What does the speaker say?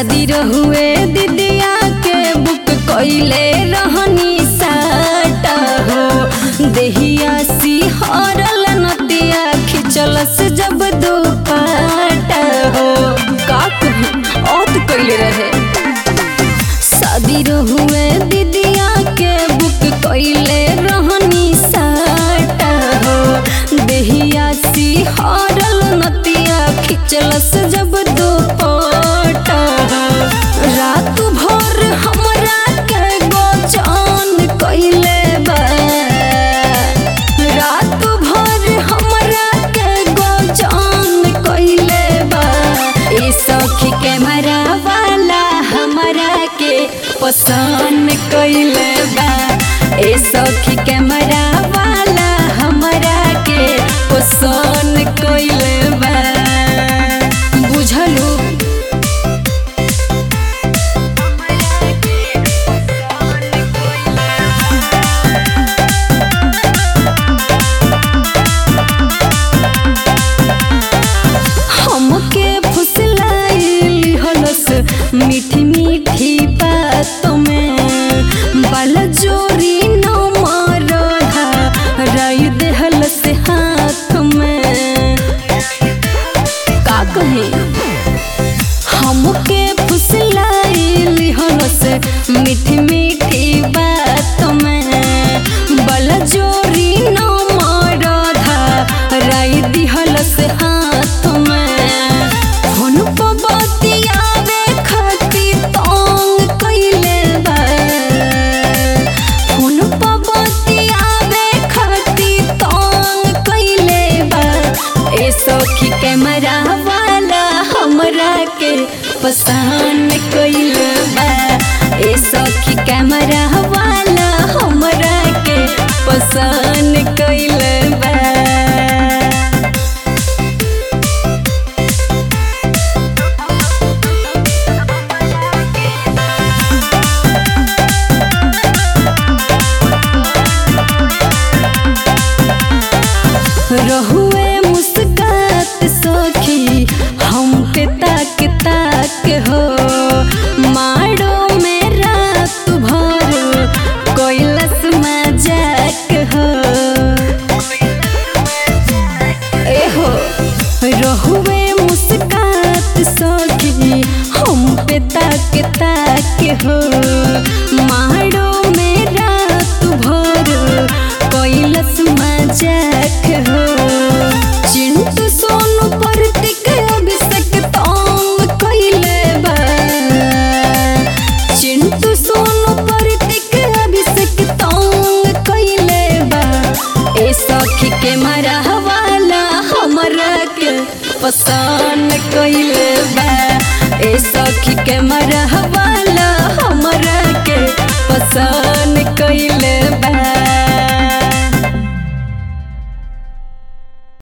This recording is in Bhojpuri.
शादी रहुए दीदिया के बुक कइले रहनी साटा हो देहिया सिहरल नतिया खिचलस जब दुपाटा हो का कही औत कइले रहे शादी रहुए दीदिया के बुक कइले रहनी साटा हो देहिया सिहरल नतिया खिचलस जब दुपटा रात भर हमरा के गोचान कइले बा रात भर हमरा के गोचान कइले बा ए सखी कैमरा वाला हमरा के पसंद कइले बा ए सखी कैमरा वाला हमरा के पसंद कइले बा बुझलू हमके फुसलाइल हलस मीठी मीठी बातों में बाल जोरी न मारधा राय देहलस हाथ में का कहे हमके फुसलाइल हलस मीठी मीठी बातों में बल जोरी न मारधा राय दिहलस हाथ में फोन पर बतियावे खातिर तंग कइले बा फोन पर बतियावे खातिर तंग कइले बा ए सखी कैमरा वाला हमरा के पसंद कइले बा ए सखी कैमरा वाला हमरा के पसंद कइले बा रहुए मुस्कात सखी हम पे ताक ताक हो मारो में रात भर कैलस मजाक हो ए हो रहुए मुस्कात सखी हम पे ताक ताक हो